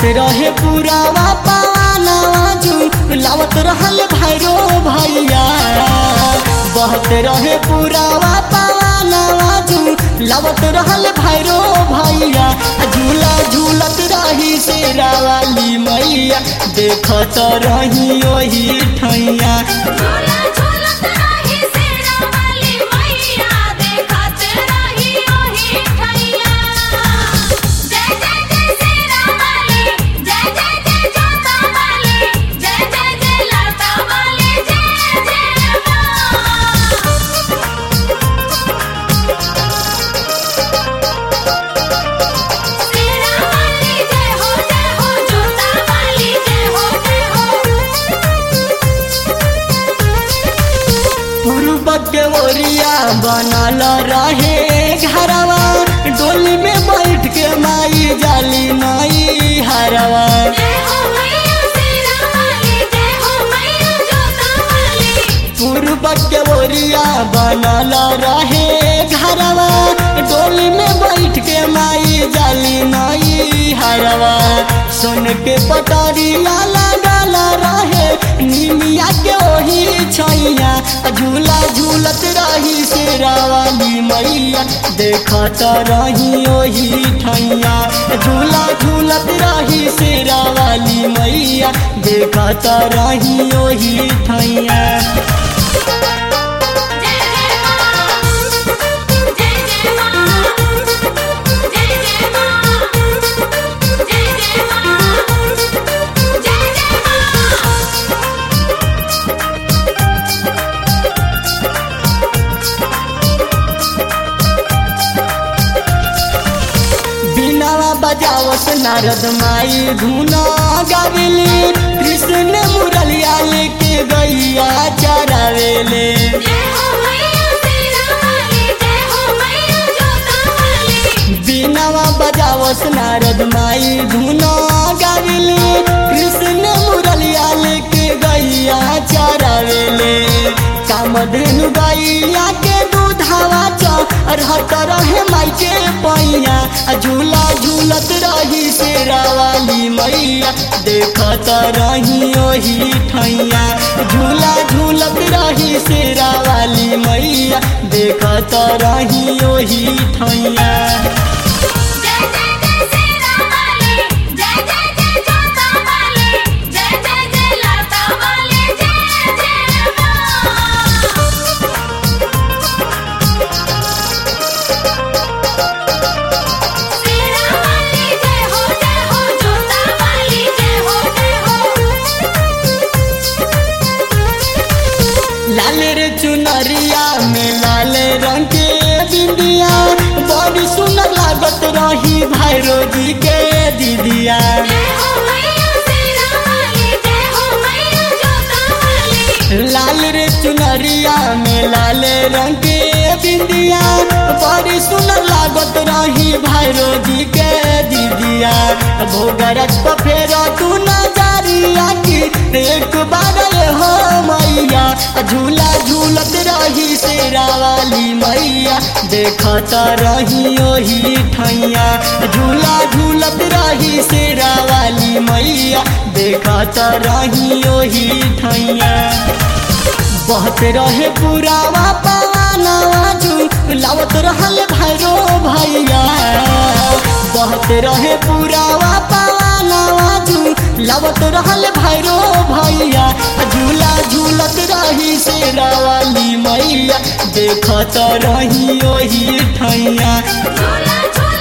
बहत रहे पुरावा पावानवा झूलावत रहल भैरो भैया बहत रहे पुरावा पावानवा झूलावत रहल भैरो भैया झूला झूलत रही शेरा वाली मैया देखत रही ओही ठैया झूला झूलत रही शेरा वाली मैया देखत रही ओही ठैया जय जय जय शेरा वाली जय जय जय जोता वाली जय जय जय लाटा वाली जय जय शेरा वाली जय हो जय हो जोता वाली जय हो जय हो पूर्व के ओरिया बनल रहे घरवा डोली में बैठ के माई जाली माई हरवा जय हो मैया शेरा वाली जय हो मैया जोता वाली पूर्व के ओरिया बनल रहे घरवा डोली में बैठ के माई जाली माई हरवा सुन के पटरिया लगल रहे निमिया के ओही छैया झूला झूलत रही शेरा वाली मैया देखत रही ओही ठैया झूला झूलत रही शेरा वाली मैया देखत रही ओही ठैया जय जय मां जय जय मां जय जय मां जय जय मां जय जय मां बिनावा बजावत नारद माई धुना गावेले कृष्ण मुरलिया लेके गैया चरावेले जय हो मैया शेरा वाली जय हो मैया जोता वाली बिनावा बजावत नारद माई धुना गावेले कृष्ण मुरलिया लेके गैया चरावेले कामधेनु गैया के दूधावा रहत रहे माई के पैया आ झूला झूलत रही शेरा वाली मैया देखत रही ओही ठैया झूला झूलत रही शेरा वाली मैया देखत रही ओही ठैया जय जय जय शेरा वाली जय जय जय जोता वाली जय जय जय लाटा वाली जय जय मां शेरा वाली जय हो जय हो जोता वाली जय हो जय हो लाल रे चुनरिया में लाल रंग के बिंदिया बड़ी सुंदर लागत रही भैरो जी के दीदिया जय हो मैया शेरा वाली जय हो मैया जोता वाली लाल रे चुनरिया में लाल रंग के बिंदिया बड़ी सुंदर लागत रही भैरो जी के दीदिया भोगरस पर फेर तू नजरिया की एक बार ये हो मैया झूला झूलत रही शेरा वाली मैया देखत रही ओही ठैया झूला झूलत रही शेरा वाली मैया देखत रही ओही ठैया बहत रहे पुरावा पवानवा झूलावत रहल भैरो भैया बहत रहे पुरावा पवानवा झूलावत रहल भैरो भैया झूला झूलत रही शेरा वाली मैया देखत रही ओही ठैया झूला झूला